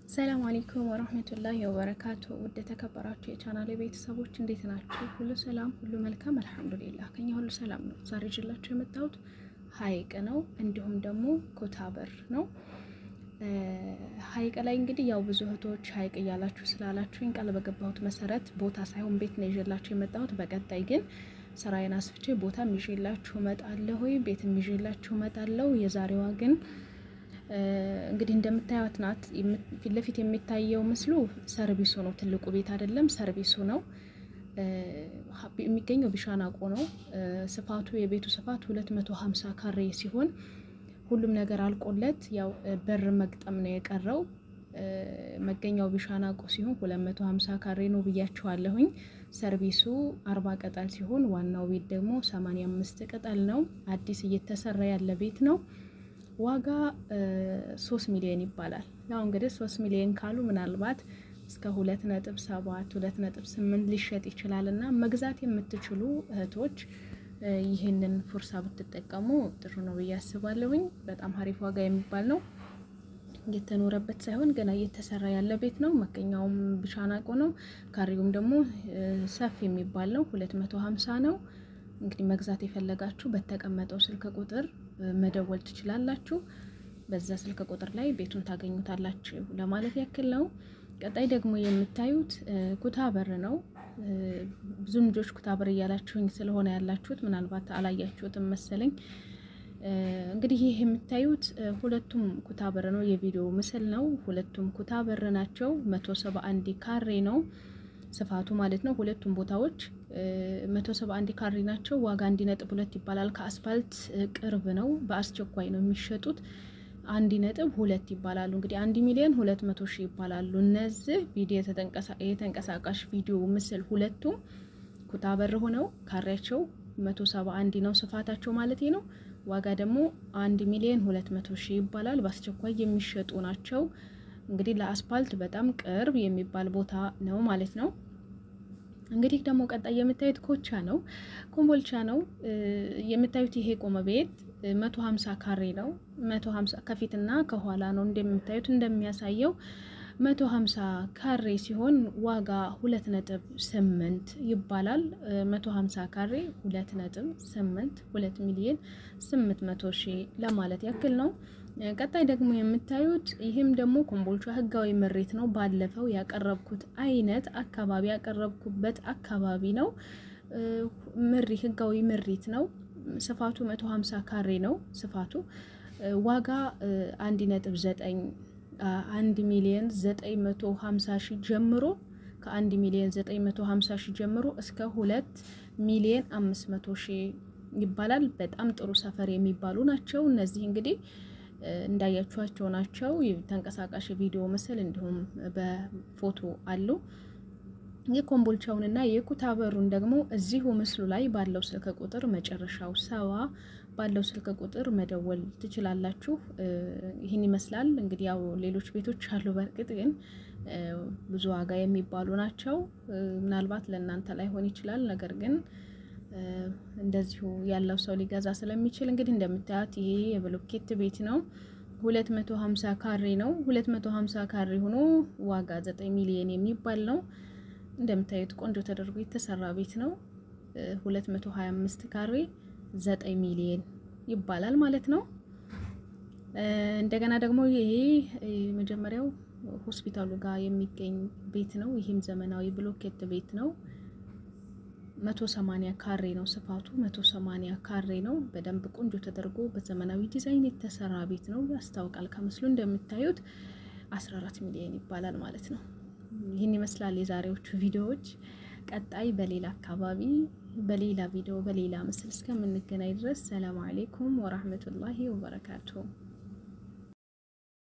ሰላም አለይኩም ወረህመቱላሂ ወበረካቱ። ውድ የተከበራችሁ የቻናሌ ቤተሰቦች እንዴት ናችሁ? ሁሉ ሰላም፣ ሁሉ መልካም አልሐምዱሊላህ። ከኛ ሁሉ ሰላም ነው። ዛሬ ይዤላችሁ የመጣሁት ሀይቅ ነው፣ እንዲሁም ደግሞ ኩታበር ነው። ሀይቅ ላይ እንግዲህ ያው ብዙ እህቶች ሀይቅ እያላችሁ ስላላችሁኝ ቃል በገባሁት መሰረት ቦታ ሳይሆን ቤት ነው ይዤላችሁ የመጣሁት። በቀጣይ ግን ስራዬን አስፍቼ ቦታም ይዤላችሁ እመጣለሁ፣ ቤትም ይዤላችሁ እመጣለሁ። የዛሬዋ ግን እንግዲህ እንደምታዩት ናት። ፊት ለፊት የሚታየው ምስሉ ሰርቪሱ ነው። ትልቁ ቤት አይደለም፣ ሰርቪሱ ነው። የሚገኘው ቢሻናቆ ነው። ስፋቱ የቤቱ ስፋት 250 ካሬ ሲሆን ሁሉም ነገር አልቆለት ያው በር መግጠም ነው የቀረው። መገኛው ቢሻናቆ ሲሆን 250 ካሬ ነው ብያችኋለሁኝ። ሰርቪሱ 40 ቅጠል ሲሆን ዋናው ቤት ደግሞ 85 ቅጠል ነው። አዲስ እየተሰራ ያለ ቤት ነው። ዋጋ ሶስት ሚሊዮን ይባላል። ያው እንግዲህ ሶስት ሚሊዮን ካሉ ምናልባት እስከ ሁለት ነጥብ ሰባት ሁለት ነጥብ ስምንት ሊሸጥ ይችላል እና መግዛት የምትችሉ እህቶች ይህንን ፉርሳ ብትጠቀሙ ጥሩ ነው ብዬ አስባለሁኝ። በጣም ሀሪፍ ዋጋ የሚባል ነው። እየተኖረበት ሳይሆን ገና እየተሰራ ያለ ቤት ነው። መገኛውም ቢሻናቆ ነው። ካሬውም ደግሞ ሰፊ የሚባል ነው። ሁለት መቶ ሀምሳ ነው። እንግዲህ መግዛት የፈለጋችሁ በተቀመጠው ስልክ ቁጥር መደወል ትችላላችሁ። በዛ ስልክ ቁጥር ላይ ቤቱን ታገኙታላችሁ ለማለት ያክል ነው። ቀጣይ ደግሞ የምታዩት ኩታበር ነው። ብዙ ልጆች ኩታበር እያላችሁኝ ስለሆነ ያላችሁት ምናልባት አላያችሁትም መሰለኝ። እንግዲህ ይህ የምታዩት ሁለቱም ኩታበር ነው። የቪዲዮ ምስል ነው። ሁለቱም ኩታበር ናቸው። መቶ ሰባ አንድ ካሬ ነው ስፋቱ ማለት ነው። ሁለቱም ቦታዎች መቶ ሰባ አንድ ካሬ ናቸው። ዋጋ አንድ ነጥብ ሁለት ይባላል። ከአስፋልት ቅርብ ነው። በአስቸኳይ ነው የሚሸጡት። አንድ ነጥብ ሁለት ይባላሉ። እንግዲህ አንድ ሚሊዮን ሁለት መቶ ሺህ ይባላሉ። እነዚህ ቪዲዮ የተንቀሳቃሽ ቪዲዮ ምስል ሁለቱም ኩታበር ሆነው ካሬያቸው መቶ ሰባ አንድ ነው ስፋታቸው ማለት ነው። ዋጋ ደግሞ አንድ ሚሊዮን ሁለት መቶ ሺህ ይባላል። በአስቸኳይ የሚሸጡ ናቸው። እንግዲህ ለአስፓልት በጣም ቅርብ የሚባል ቦታ ነው ማለት ነው። እንግዲህ ደግሞ ቀጣይ የምታዩት ኮቻ ነው፣ ኮምቦልቻ ነው የምታዩት። ይሄ ቆመ ቤት መቶ ሀምሳ ካሬ ነው። መቶ ሀምሳ ከፊትና ከኋላ ነው እንደምታዩት እንደሚያሳየው መቶ ሀምሳ ካሬ ሲሆን ዋጋ ሁለት ነጥብ ስምንት ይባላል። መቶ ሀምሳ ካሬ ሁለት ነጥብ ስምንት ሁለት ሚሊዮን ስምንት መቶ ሺህ ለማለት ያክል ነው። ቀጣይ ደግሞ የምታዩት ይህም ደግሞ ኮምቦልቻ ህጋዊ ምሪት ነው። ባለፈው ያቀረብኩት አይነት አካባቢ ያቀረብኩበት አካባቢ ነው። ምሪ ህጋዊ ምሪት ነው። ስፋቱ 150 ካሬ ነው ስፋቱ። ዋጋ 1.9 1 ሚሊዮን 950 ሺህ ጀምሮ ከ1 ሚሊዮን 950 ሺህ ጀምሮ እስከ 2 ሚሊዮን 500 ሺህ ይባላል። በጣም ጥሩ ሰፈር የሚባሉ ናቸው እነዚህ እንግዲህ እንዳያችኋቸው ናቸው። ተንቀሳቃሽ ቪዲዮ ምስል እንዲሁም በፎቶ አሉ። የኮምቦልቻውንና የኩታበሩን ደግሞ እዚሁ ምስሉ ላይ ባለው ስልክ ቁጥር መጨረሻው ሰባ ባለው ስልክ ቁጥር መደወል ትችላላችሁ። ይህን ይመስላል እንግዲህ ያው ሌሎች ቤቶች አሉ። በእርግጥ ግን ብዙ ዋጋ የሚባሉ ናቸው። ምናልባት ለእናንተ ላይሆን ይችላል ነገር ግን እንደዚሁ ያለው ሰው ሊገዛ ስለሚችል እንግዲህ እንደምታዩት ይሄ የብሎኬት ቤት ነው። 250 ካሬ ነው። 250 ካሬ ሆኖ ዋጋ 9 ሚሊዮን የሚባል ነው። እንደምታዩት ቆንጆ ተደርጎ የተሰራ ቤት ነው። 225 ካሬ 9 ሚሊዮን ይባላል ማለት ነው። እንደገና ደግሞ ይሄ መጀመሪያው ሆስፒታሉ ጋር የሚገኝ ቤት ነው። ይህም ዘመናዊ ብሎኬት ቤት ነው። መቶ ሰማኒያ ካሬ ነው ስፋቱ። መቶ ሰማኒያ ካሬ ነው። በደንብ ቆንጆ ተደርጎ በዘመናዊ ዲዛይን የተሰራ ቤት ነው። ያስታውቃል ከምስሉ እንደምታዩት 14 ሚሊዮን ይባላል ማለት ነው። ይህን ይመስላል የዛሬዎቹ ቪዲዮዎች። ቀጣይ በሌላ አካባቢ በሌላ ቪዲዮ በሌላ ምስል እስከምንገናኝ ድረስ ሰላም አሌይኩም ወራህመቱላሂ ወበረካቱሁ።